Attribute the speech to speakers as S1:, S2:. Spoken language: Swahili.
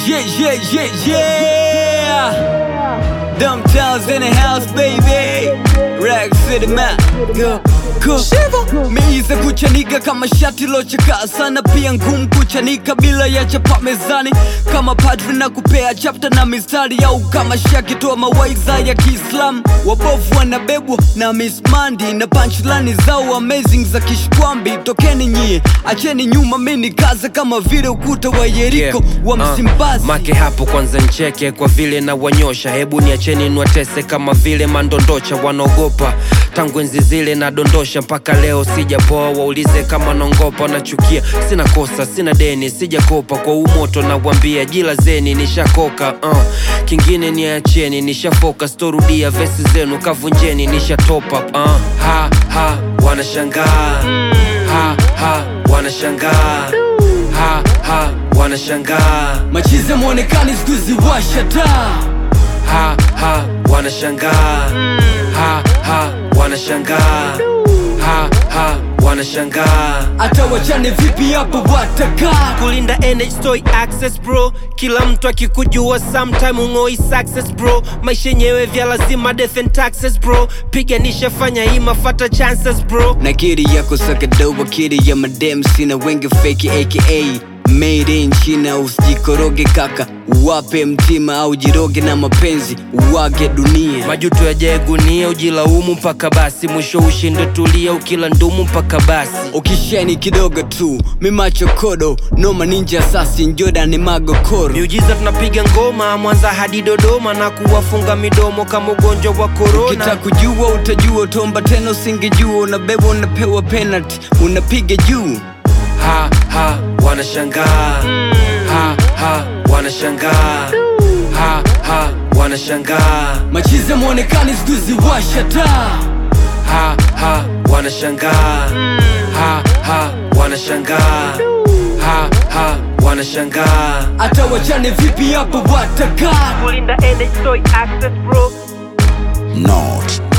S1: Yeah, yeah, yeah, yeah. Dumb towns in the house, baby. Rack City man. Go, go. Meiza kuchanika kama shati lochakaa sana, pia ngumu kuchanika bila ya chapa mezani, kama padri na kupea chapta na mistari, au kama shaki toa mawaiza ya Kiislamu. Wabovu wanabebwa na Miss Mandy na punchlani zao amazing za kishkwambi. Tokeni nyie, acheni nyuma, mini kaza kama vile ukuta wa Yeriko wa
S2: uh,
S1: Msimbazi.
S2: make hapo kwanza ncheke kwa vile na wanyosha hebu niacheni nwatese kama vile mandondocha wanaogopa tangu enzi zile nadondosha mpaka leo sijapoa waulize kama naongopa nachukia sina kosa sina deni sijakopa kwa umoto nawambia jilazeni nishakoka uh. kingine niacheni nishafoka storudia vesi zenu kavunjeni nishatopa uh. ha, ha, wanashangaa ha, ha, wanashangaa ha, ha, wanashangaa
S1: Machize mwonekani siku hizi washa taa
S2: ha ha wanashangaa ha ha wanashangaa ha ha wanashangaa
S1: hata wachane vipi hapo watakaa
S2: kulinda NH toy access bro kila mtu akikujua sometime ungoi success bro maisha yenyewe vya lazima death and taxes bro piganisha fanya ima fata chances bro
S1: na kiri yako sakadoba kiri ya madem sina wengi feki aka made in china usijikoroge kaka wape mtima au jiroge na mapenzi uwage dunia
S2: majuto yajae gunia ujilaumu mpaka basi mwisho ushinde tulia ukila ndumu mpaka basi
S1: ukisheni kidogo tu mimachokodo noma ninja sasi njoda ni magokoro
S2: miujiza tunapiga ngoma mwanza hadi dodoma na kuwafunga midomo kama ugonjwa wa korona
S1: kita kujua utajua utomba tena usingejua unabeba unapewa penalty unapiga juu
S2: ha ha wanashangaa ha ha wanashangaa ha ha wanashangaa
S1: machize mwonekani siku hizi washa taa
S2: ha ha wanashangaa ha ha wanashangaa ha ha wanashangaa
S1: hata wachane vipi hapo watakaa
S2: kulinda NH toy access bro
S3: Not